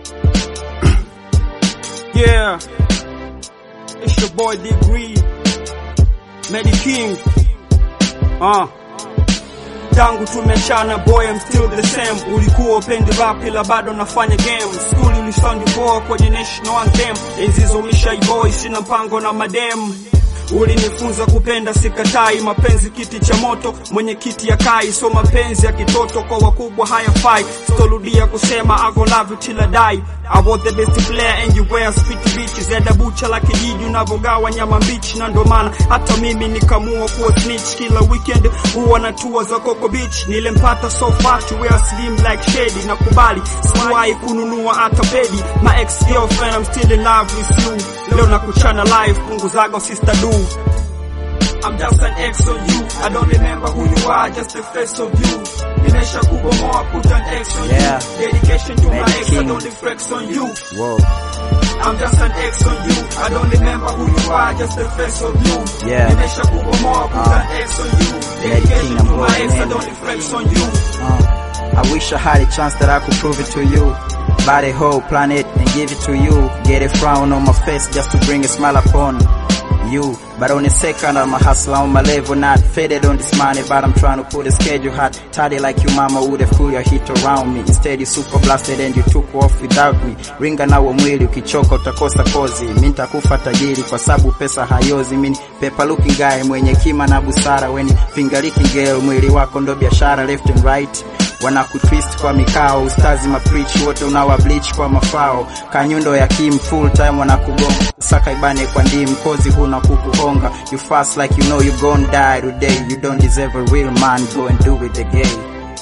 Yeah, it's your boy Degree, Medi King. Uh. Tangu tumechana boy I'm still the same. Ulikuwa upendi rap ila bado nafanya game. School ulisound poa kwenye national anthem. Enzi zo mishai boy sina mpango na madem. Ulinifunza kupenda sikatai, mapenzi kiti cha moto, mwenye kiti ya kai, so mapenzi ya kitoto kwa wakubwa hayafai. Sitorudia kusema I gon love you till I die. I was the best player and you were sweet bitches. Eda bucha la kijiji unavogawa nyama mbichi, na ndo maana hata mimi nikamua kuwa snitch. Kila weekend huwa na tour za Coco Beach, nilempata so fat we are slim like shady. Nakubali sikuwahi kununua hata pedi. My ex girlfriend I'm still in love with you. Leo nakuchana live, punguzaga sister do. I'm just an ex on you. I don't remember who you are, just the face of you. Nimesha kubomoa, put an ex on Yeah. you. Dedication to my Mad ex, I King. don't flex on you. Whoa. I'm just an ex on you. I don't remember who you are, just the face of you. Yeah. Nimesha kubomoa, put Uh. an ex on you. King, Dedication I'm to my going ex, I in. don't flex on you. Uh, I wish I had a chance that I could prove it to you. Buy the whole planet and give it to you. Get a frown on my face just to bring a smile upon you. But on the second, I'm a hustler on my level, not faded on this money, but I'm trying to put a schedule hot. Tidy like you mama would have cool your hit around me. Instead you super blasted and you took off without me. Ringa nawo mwili ukichoka utakosa kozi. Mi nitakufa tajiri kwa sababu pesa hayozi. Mini paper looking guy mwenye kima na busara. Weni finger licking girl, mwili wako ndo biashara left and right wanakutwist kwa mikao ustazi mapreach wote unawa bleach kwa mafao kanyundo ya kim full time wanakugonga saka ibane kwa ndim kozi huna kukuhonga you fast like you know you gon die today you don't deserve a real man go and do it again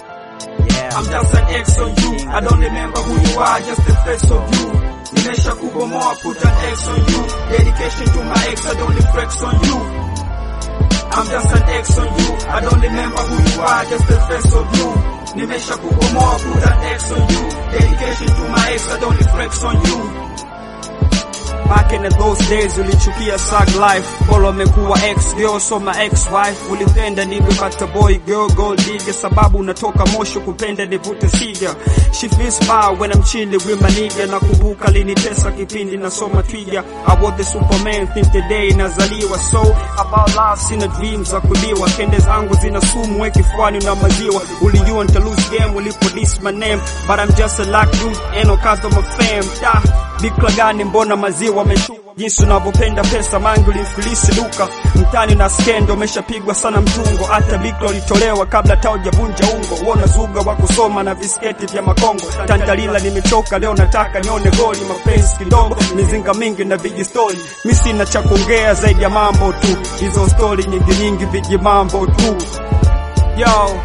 yeah I'm just an ex on you. I don't remember who you are, just the face of you. Nimesha kubomoa, put an ex on you. Dedication to my ex, I don't flex on you. I'm just an ex on you. I don't remember who you are, just the face of you. Nimesha kubomoa, put an ex on you. Dedication to my ex, I don't flex on you. Back in those days ulichukia sag life, bora umekuwa ex girl so my ex wife. Ulipenda niwe bata boy girl gold digger, sababu unatoka Moshi kupenda nivute siga. She feels bad when I'm chilling with my nigga. Nakumbuka linitesa kipindi nasoma twiga. I was the superman think the day nazaliwa, so about love sina dreams za kuliwa. Kende zangu zina sumu we kifuani na maziwa. Ulijua nita lose game ulipo diss my name, but I'm just a luck dude, ain't no cause of my fame. Da, bikra gani mbona maziwa ameshuka jinsi unavyopenda pesa mangi ulimfilisi duka mtani na skendo umeshapigwa sana mtungo hata bikra ulitolewa kabla taujavunja ungo uona zuga wa kusoma na visketi vya makongo tantalila nimechoka leo nataka nione goli mapenzi kidogo mizinga mingi na vijistori mi sina cha kuongea zaidi ya mambo tu hizo stori nyingi nyingi viji mambo tu yo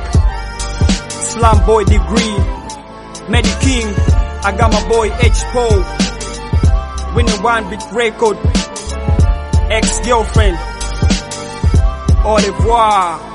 Slam boy degree Medi King I got my boy H Paul winning one big record, ex-girlfriend. Au revoir.